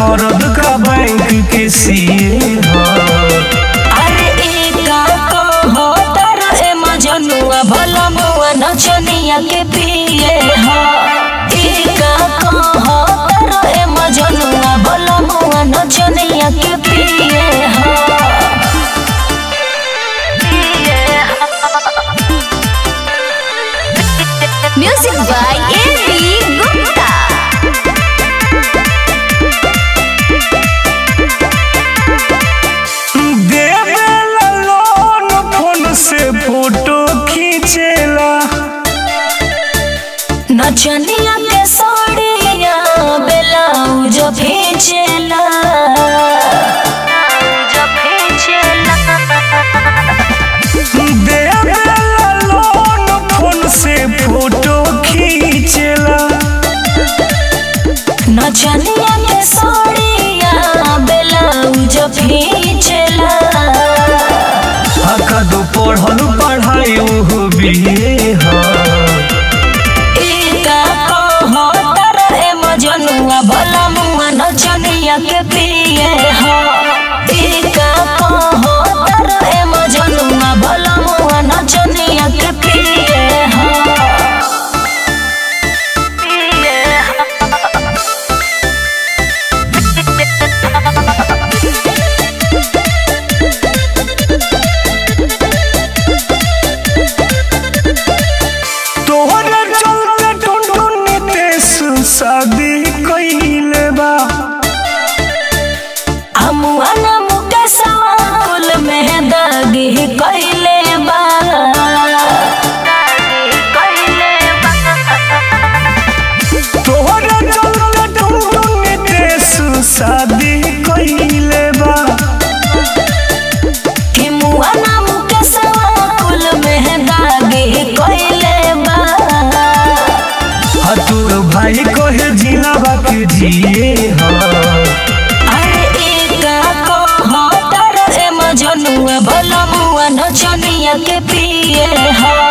मरद का बैंक के सीए ह अरे एका कहो तारा ए मजनुआ भला मुआ नचनिया के पिए हा एका कहो तारा ए मजनुआ भला मुआ नचनिया के पिए हा म्यूजिक बाय एबी गुप्ता देवेला लोन फोन से फोटो खींचेला नचनिया के साड़िया ब्लाउज भेजेला देवेला लोन फोन से फोटो खींचेला नचनिया के साड़िया ब्लाउज भेजेला हका दो पढ़ल पढ़ाई ओहो बिये ह एका कहो तारा ए मजनुआ भला मुआ नचनिया के पिए हा एका कहो तारा ए मजनुआ भला मुआ नचनिया के पिए हा तोहरे चलते टुनटुन नितेश शादी कइले बा अमुआना मुकेशवा कुल में दागी कइले बा तोहरे चलते टुनटुन नितेश शादी कइले बा कि मुआना मुकेशवा कुल में दागी कइले बा हतुर भाई कहे जिला बाके जिए ह अरे एका कहो तारा ए मजनुआ भला मुआ नचनिया के पिए हा